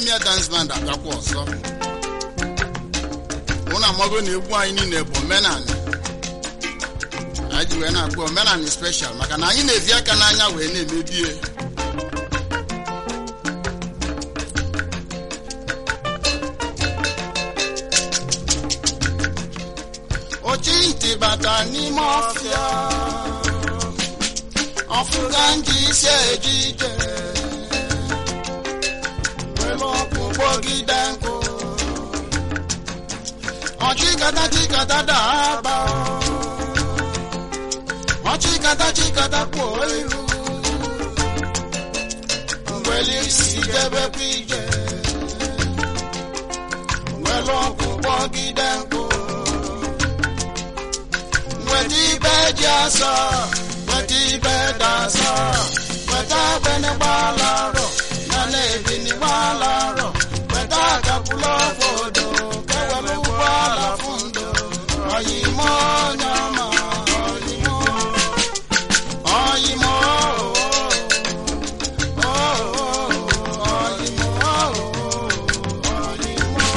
Premier Dance Band abịakwa ọzọ ụnụ amago na egwu anyị niile bụ omenani anyị ji wee na-akpọ omenani special maka na anyị na-evi aka n'anya wee na-emebie ochi ntị bata n'ime ọfịa ọfụga ndị isi eji ije were ọkụ kpọgide nkụ ọchịkata chikata daba ọchịkata chikata kpuo iru mgbeli isi jebekwa ije were ọkụ kpọgide nkụ weta ibe ji asọ weta ibe dasọ weta agbene gbalarọ na na-ebini gbalarọ weta akapụla obodo kewere ụgbọala fundo oyimo nyama oyimo oyimo oyimo oyimo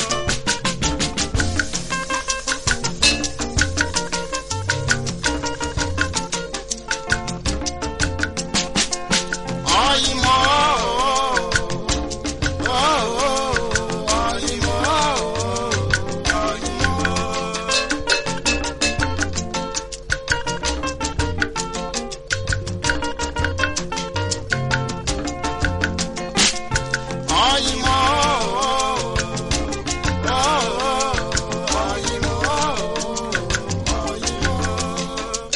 oyimo oyimo oyimo oyimo oyimo oyimo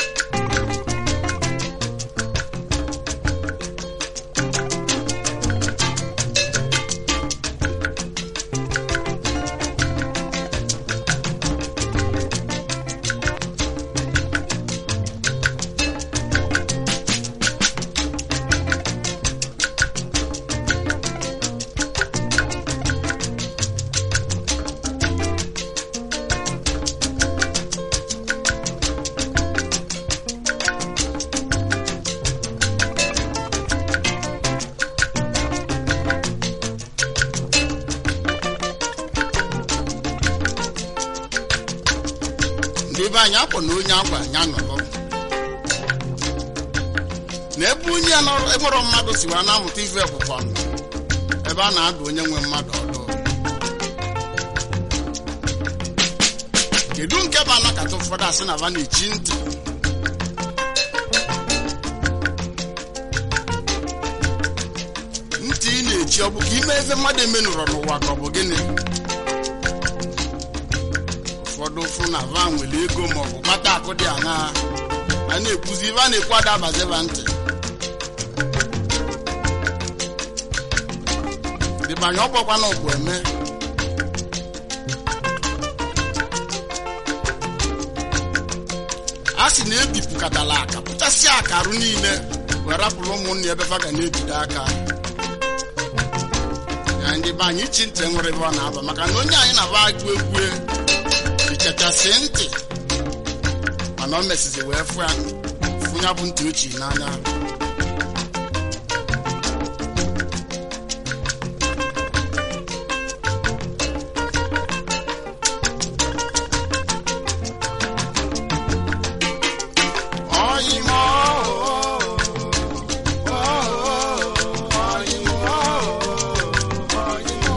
ndị be anyị akpọ na onye akwa anya nọrọ na ebe onye ya nọrọ enwero mmadụ siwa na-amụta ife bụkwa nụ ebe a na-adụ onye nwe mmadụ ọdụ kedu nke bụ anakata ụfọdụ asị na ba na-echi ntị ntị ị na-echi ọ bụ ka ime eze mmadụ emenụrọ n'ụwa ka ọ bụ gịnị ụfọdụ fụ na va nwere ego maọbụ kpata akụ dị aṅaa a na-ekwuzi ibe a na-ekwu adabaziba ntị dịbanye ọgbakwa na ọgwụ eme a sị na ebipụkatala aka pụchasịa akarụ niile wee rapụrụ ụmụnne ebe fa ga na-ejide aka ya ndị be anyị chi ntị nwere ebe ọ na-aba maka na onye anyị na-aba agụ egwu ichachasị ntị mana o mesizi wee fụ ya fụ ya bụ ntị ochie n'anya Oyimo, oyimo, oyimo.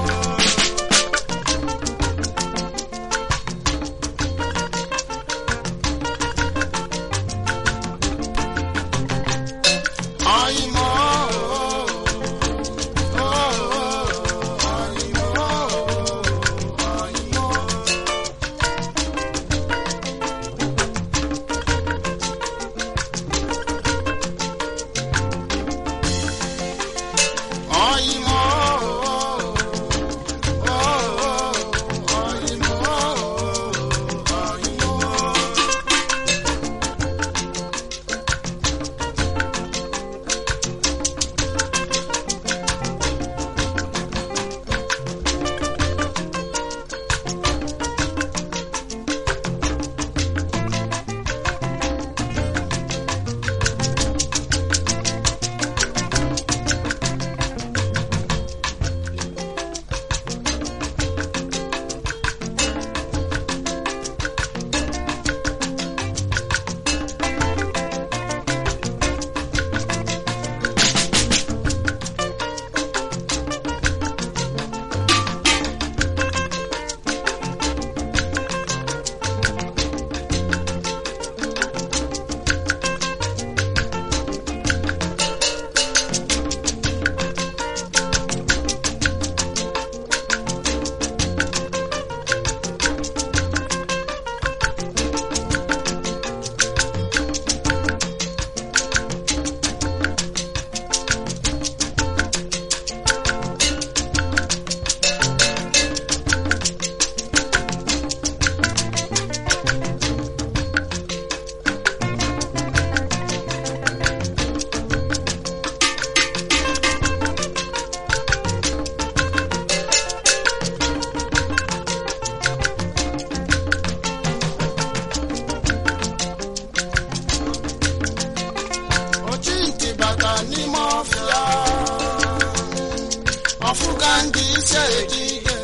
ise ejije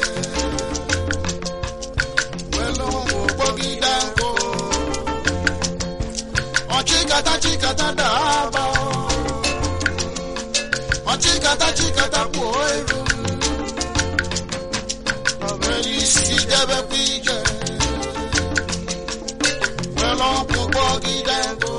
welu kpọgide nkụ ọchịkata chikata daba ọchịkata chikata kpuo eru were isi debekwa ije welu nkwụ kpọgide nkụ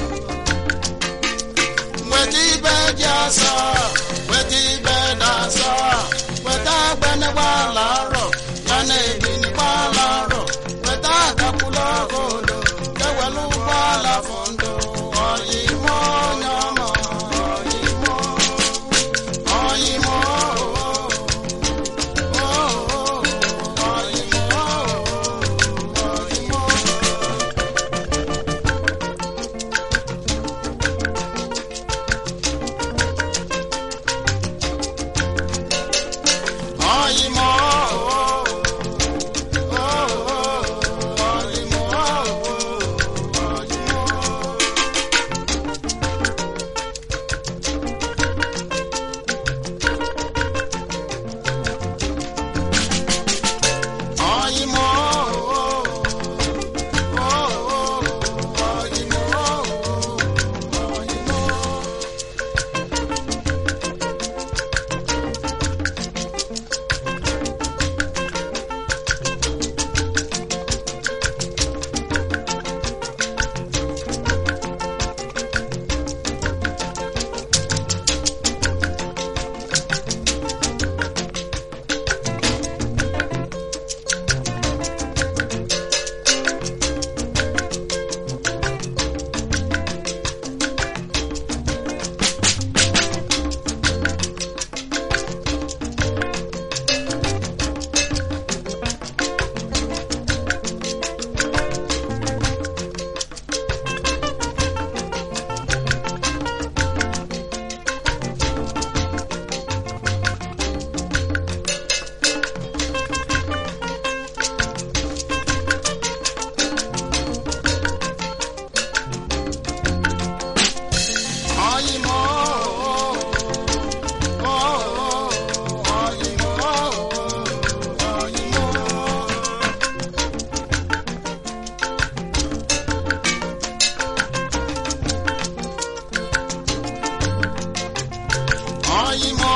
weta ibe ji asa weta ibe dasa weta agbanegbaala arọ ya na ebinigbaala arọ weta agakwula ogodo ewelu ụgbọala fondo ọyịmọ onye ọma ọyịmọ ọyịmọ ọyịmọ ọyịmọ ọyịmọ ọyịmọ ọyịmọ ọyịmọ ọyịmọ ọyịmọ ọyịmọ ọyịmọ ọyịmọ ọyịmọ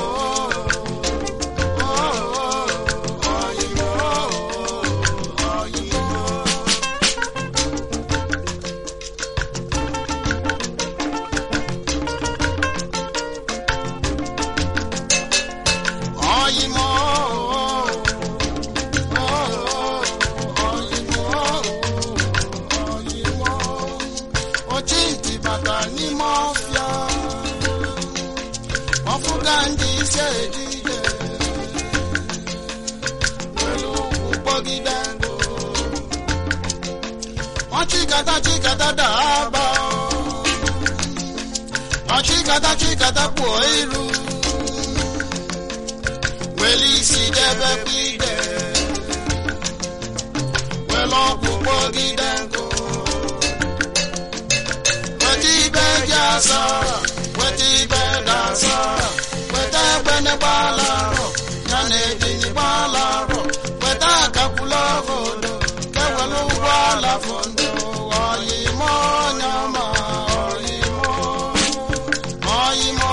ọyịmọ ọyịmọ ọyịmọ ọyịmọ ọyịmọ ochi ntị bata n'ime ọfịa ọfụga ndị ise ejije were ụkwụ kpọgide ndụ ọchịkata chikata daba ọchịkata chikata kpuo iru wele isi debe ide wele ọgwụ kpọgide nkụ weta ibe ji asa weta ibe dasa weta egbene gbala arọ ya na ebini gbala arọ weta akakwula obodo kewele ụgbọala fondo ọyịmọ onye ọma ọyịmọ ọyịmọ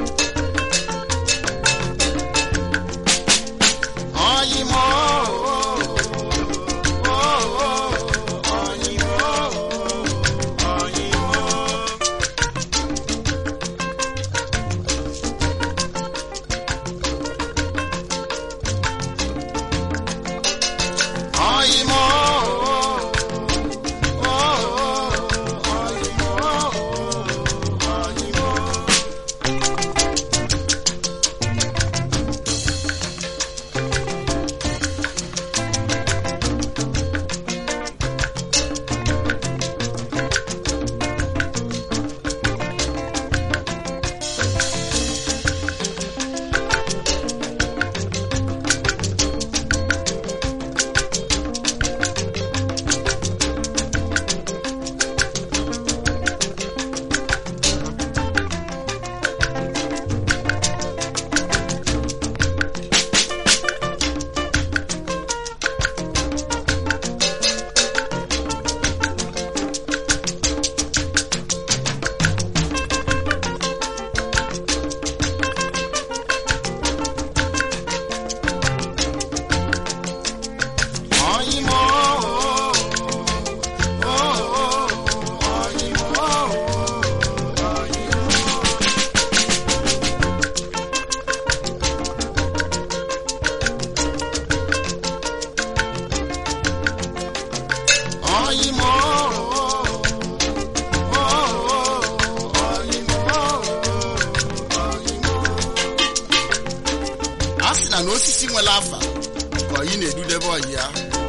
ọyịmọ nwere afa ka ọyị na-edudebe ọyị ya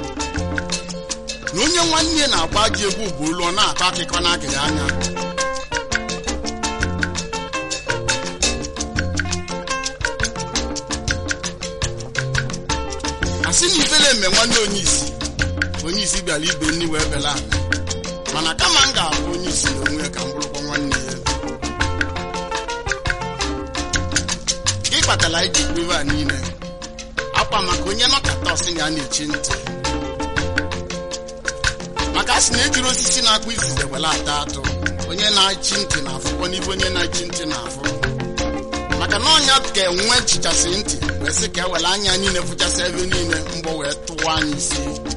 na onye nwanne ya na-agba ji egwu bụ olu ọ na-akọ akụkọ n'akịrị anya asị na ifele eme nwanne onye isi onye isi bịara ibe nni wee bela ala mana kama m ga-abụ onye isi na onwe ya ka m bụrụkwa nwanne ya gị kpatara iji kpebe a niile akwa maka onye nọkata ọsị ya na-echi ntị maka a sị na ejiri osisi na-akpụ izize were ata atụ onye na-achị ntị na-afụkwa n'ibe onye na-achị ntị na-afụ maka na ọnya ka enwe chichasị ntị wee sị ka e were anya niile fụchasị ebe niile mgbọ wee tụwa anyị isi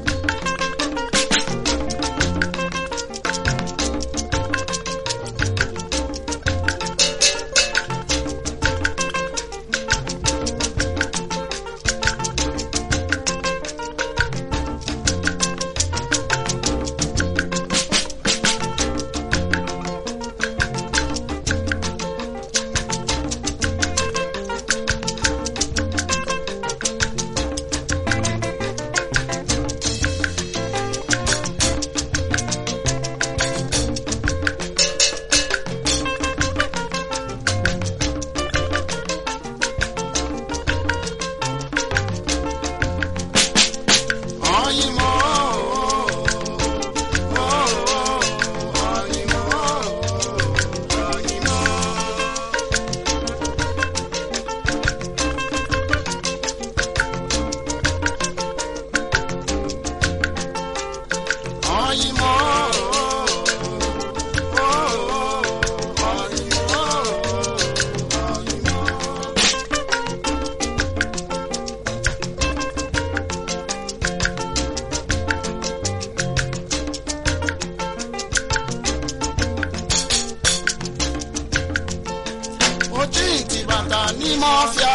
oji ntị bata n'ime ọfịa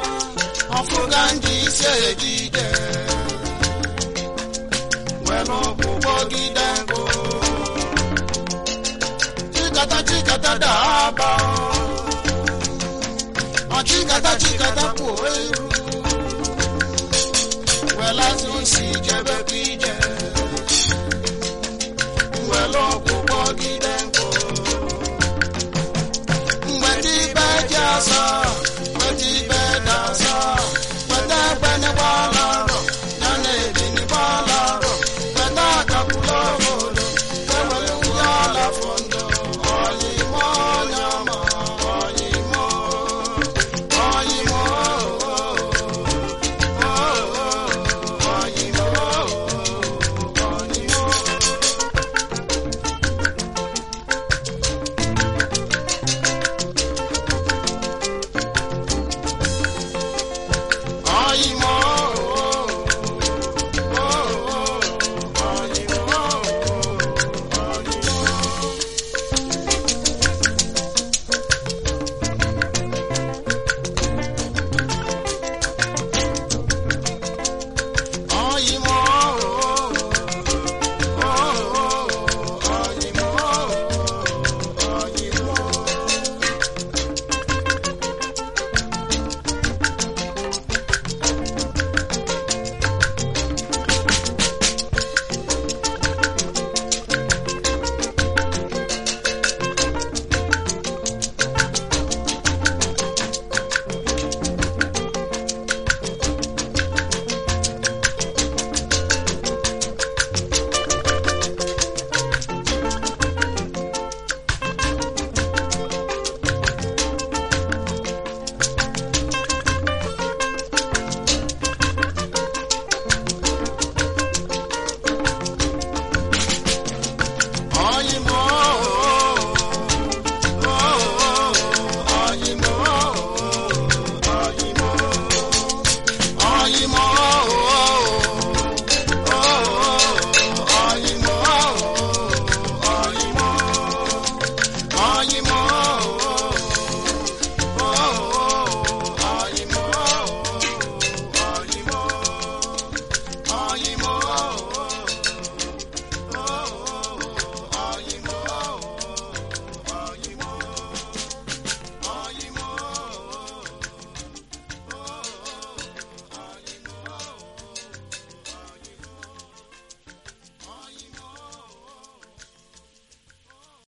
ọfụga ndị isi ejide were